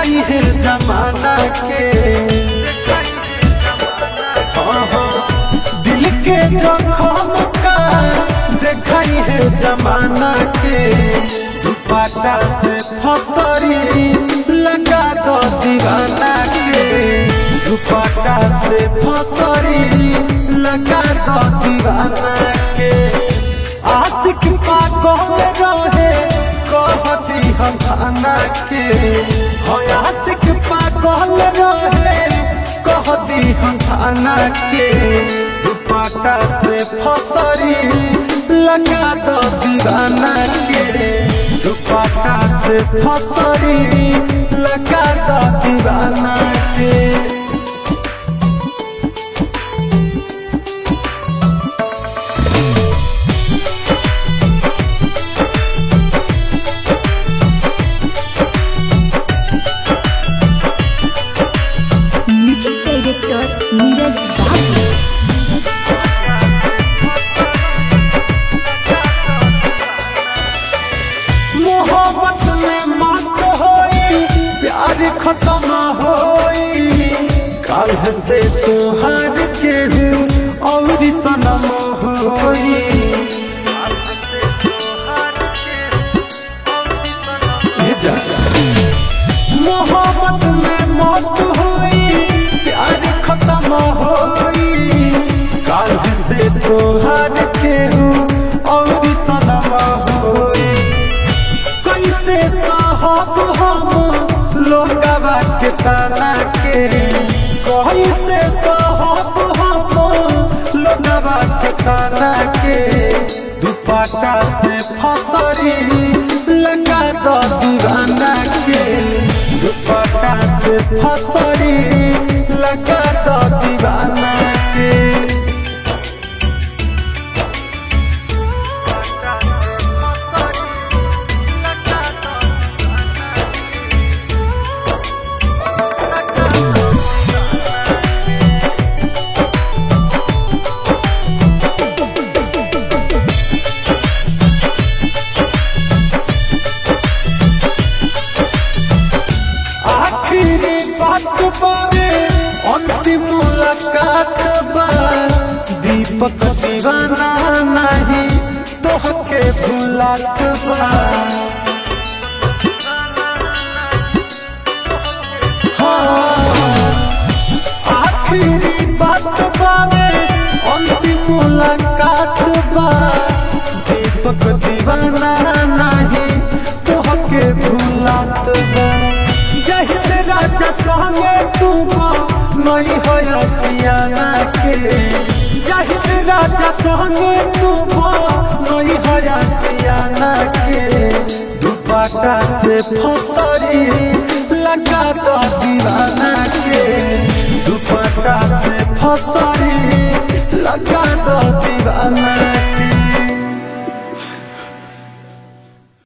देखाई है जमाना के हाँ, हाँ, दिल के जखम का देखाई है जमाना के दुपट्टा से फसरी लगा दो दीवाना के दुपट्टा से फसरी लगा दो दीवाना के आशिक पागल रहे कहती हम खाना के हो आशिक पागल रहे कहती हम खाना के दुपट्टा से फसरी लगा दो दीवाना के दुपट्टा से फसरी लगा दो दीवाना के म्यूजिक डायरेक्टर नीरज बाबू मोहब्बत में मत होई प्यार खत्म होई कल से तुहार के हूँ और सनम होई ले जा। मोहब्बत में मत होई प्यार खत्म होई कल से तुहार के हूँ और सनम होई कैसे साहब हम लोगवा के तना के कैसे साहब हम लोगवा के तना के दुपट्टा से फसरी लगा दो दीवाना के दुपट्टा से फसरी लगा दो दीवाना के आखिरी बात बारे अंतिम मुलाकात बा दीपक दीवाना नहीं तोहके भुलात बा हाँ, आखिरी बात बारे अंतिम मुलाकात बा दीपक दीवाना नहीं तोहके भुलात बा जहित राजा संगे तुम नहीं हो सियाना के जहित राजा संगे तुम नहीं हो सियाना के दुपट्टा से फसरी लगा दो दीवाना के दुपट्टा से फसरी लगा दो दीवाना